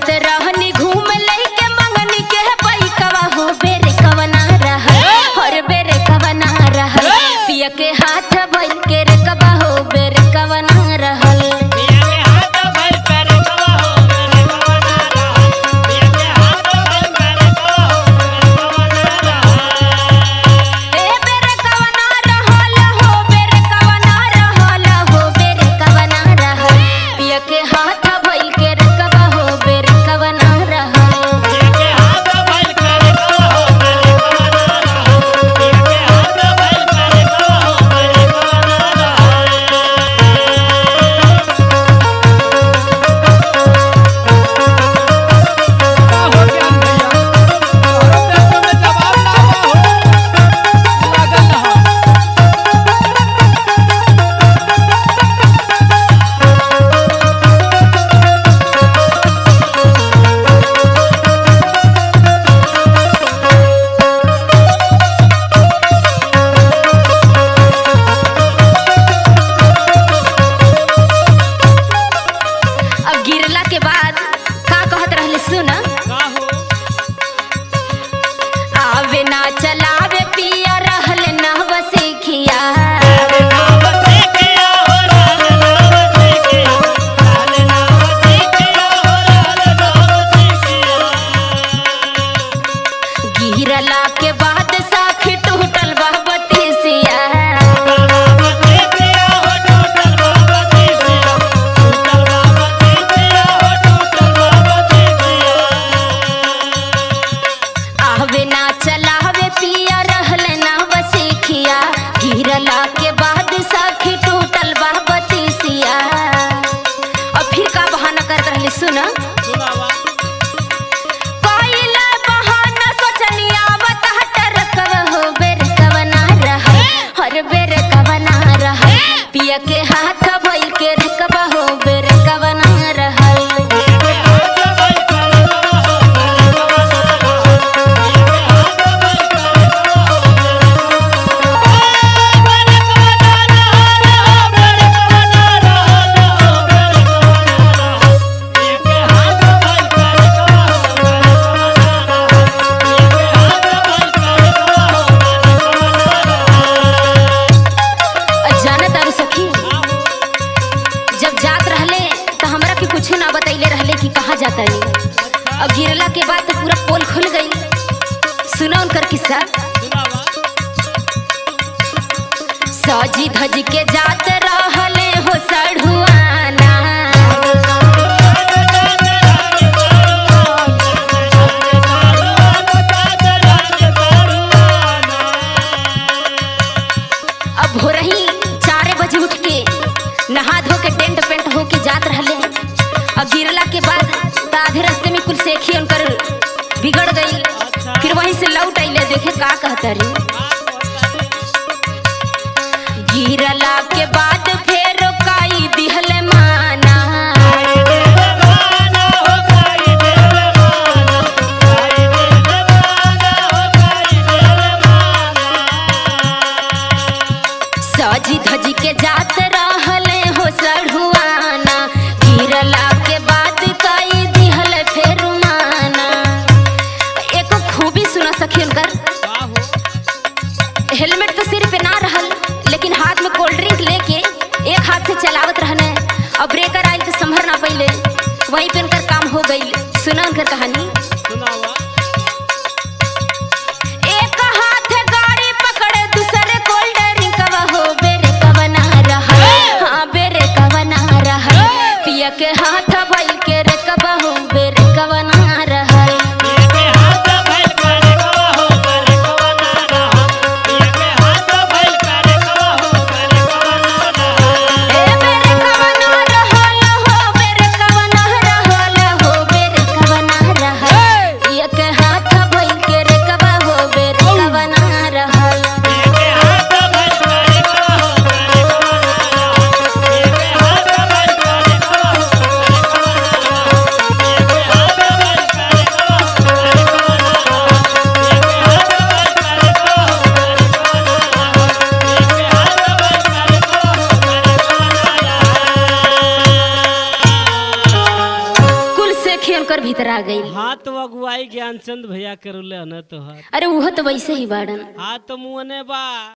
जात रहनी घूम लइके मंगनी के पैकवा हो बेरे कवना रहल हर बेरे कवना रहल पिया के हाथ भइल के रे कबा हो बेरे कवना रहल ए बेरे कवना रहल हो बेरे कवना रहल हो बेरे कवना रहल पिया के हाथ भइल के रे कबा हो बेरे कवना रहल का हो ज्ञान भैया तोहरो बेटो में जवाब ना बा हो लागल रहा अब गिरला के बाद का कहत रहले सुन का हो आवे ना चलावे पिया रहल ना बसिखिया गिरला के बाद साखी टूटल बा बतीसिया आवे ना चलावे पिया रहल ना बसिखिया गिरला के बाद साखी टूटल बा बतीसिया और फिर का बहाना करत रहले सुन सुनावा पाइला बहाना सोचनिया बताहट रकव हो बेर कवना रहल हर बेर कवना रहल पिया के हाथ भइल के रकबा हो बेर कवना रहल और जाना तारू सखी जब जात रहले तो हमरा के कुछ ना बतैले रहले कि कहाँ जाता नहीं और गिरला के बाद तो पूरा पोल खुल गई सुना उनकर किस्सा सजी धज के जात रहले हो सढ़ुआना अब हो रही चारे बजे उठ के नहा धो के टेंट पेंट हो के जात रहले अब गिरला के बाद त आधे रास्ते में कुल सेखी उनकर बिगड़ गई फिर वहीं से लौट अइले देखे का कहता रे गिरला के बाद फेर काई दिहले माना सजी धजी के जात रहले हो सढ़ुआना गिरला के बाद कई दिहल फेर माना एको खूबी सुना सखी उनकर हेलमेट तो सिर पे ना रहल लेकिन हाथ में कोल्ड ड्रिंक लेके एक हाथ से चलावत रहने और ब्रेकर आयल तो संभर ना पहिले वहीं पे उनकर काम हो गई सुना उनकर कहानी एक हाथ गाड़ी पकड़े दूसरे कोल्ड ड्रिंक हो बेरे कवना रहल हाँ बेरे कवना रहल पिया के हाथ भइल के रे कबा हो बेरे कवना रहल ए बेरे कवना रहल हो बेरे कवना रहल हो बेरे कवना रहल पिया के हाथ भइल के रे कबा हो बेरे कवना रहल Yeah. भीतर आ गई हाँ तो अगुवाई ज्ञानचंद भैया करुले न तो हाथ अरे वो तो वैसे ही बाड़न हाँ तो मुँहने बा